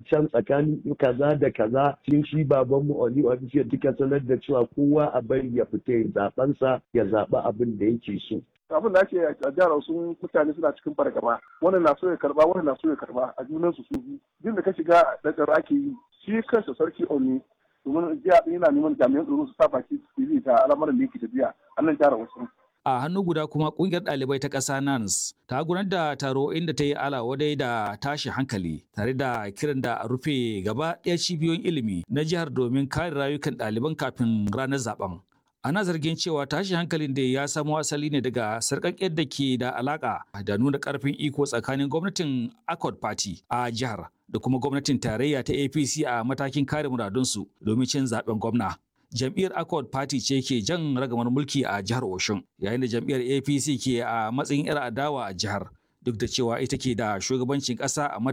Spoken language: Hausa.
can tsakanin kaza da kaza shin shi babanmu Oni Official duka sanar da cewa kowa a bari ya fita ya zaɓensa ya zaɓi abin da yake so. abin da ake a jihar sun mutane suna cikin fargaba wannan na so ya karba wannan na so ya karba a junan su su duk da ka shiga da tsaro ake yi shi kansa sarki Oni domin jiya yana neman jami'an tsaro su sa baki su yi ta al'amuran da yake tafiya a nan jihar wasu. A hannu guda kuma kungiyar ɗalibai ta ƙasa NANS ta gudanar da taro inda ta yi alawadai da tashi hankali tare da kiran da a rufe gaba ɗaya cibiyoyin ilimi na jihar domin kare rayukan ɗaliban kafin ranar zaben. Ana zargin cewa tashi hankalin da ya samo asali ne daga sarƙaƙƙiyar da ke da alaƙa da nuna ƙarfin iko tsakanin gwamnatin Accord Party a jihar da kuma gwamnatin tarayya ta APC a matakin kare muradunsu domin cin zaben gwamna. jam'iyyar accord party ce ke jan ragamar mulki a jihar oshun yayin da jam'iyyar apc ke a matsayin 'yar adawa a jihar duk da cewa ita ke da shugabancin ƙasa a